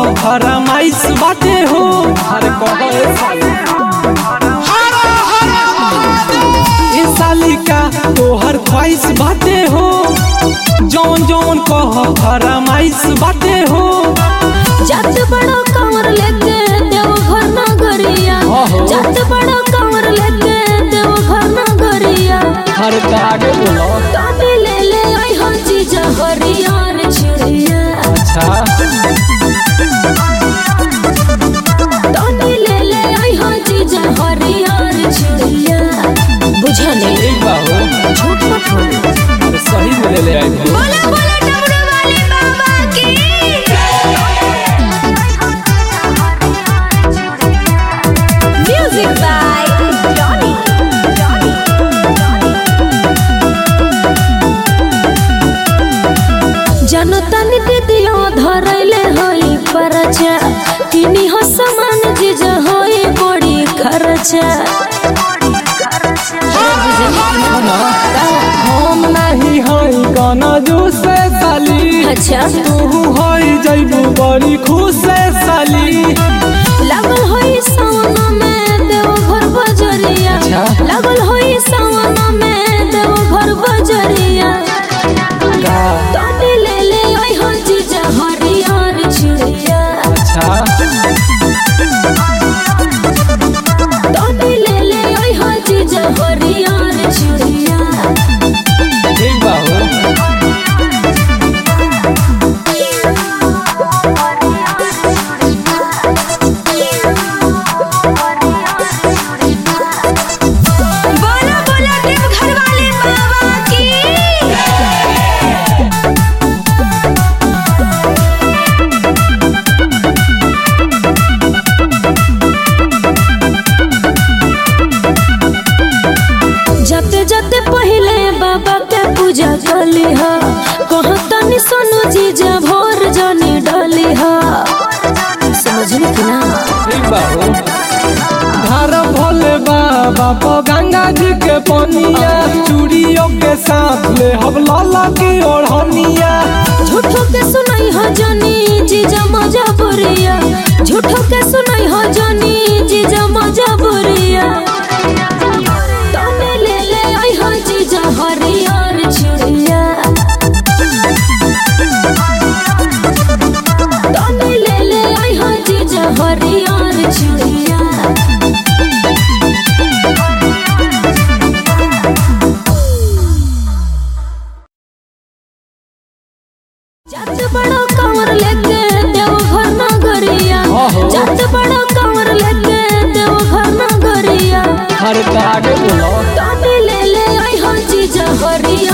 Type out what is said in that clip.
फरमाइश बाटे हो अरे कहो ए साली ए साली का तोहर ख्वाहिश बाटे हो जौन जौन कह फरमाइश बाटे हो जात बड़ो कमर लेके देव घर ना गरिया आहो। जात बड़ो कमर लेके देव घर ना गरिया हर आगे बोलो तबे ले ले आई हो जीजा हरियर चिड़िया अच्छा तबे ले ले आई हो जीजा हरियर चिड़िया बुझा नहीं ठीक बा हो झूठ मत बोलो अरे सही में ले ले आई हो बोला बोला डमरू वाले बाबा की म्यूजिक बाय जॉनी जनो तनी दीदियो धरैले होई परचा किनी हो समान जिज होई बड़ी खर्चा हम नहीं हई गाना जो से साली अच्छा तू हई जइबू बड़ी खुश से साली लागल होई सावन में देव घर बजरिया अच्छा। लागल होई सावन में देव घर बजरिया का तोनी ले ले आई हो जीजा हरियर चिड़िया अच्छा तोनी ले ले आई हो जीजा हरियर चिड़िया ठीक बा हो बोला बोला देव घर वाले बाबा की जते जते पहले बाबा के पूजा कली हा कहतनी सोनू जीजा भोर जनी डली हा समझली कि ना ठीक बा हो धार भोले बाबा पो गंगा जी के पनिया चूड़ियों के साथ ले हम लाला की ओढ़निया झूठो के सुनाई हो जनी जीजा मजा बुरिया झूठो के सुनाई हो जनी जीजा मजा बुरिया तने ले ले आई हो जीजा हरियर चिड़िया तने ले ले आई हो जीजा हरियर चिड़िया जात बड़ो कमर लेके देव घर ना गरिया आहो। जात बड़ो कमर लेके देव घर ना गरिया हर आगे बोलो तोनी ले ले आई हो जीजा हरियर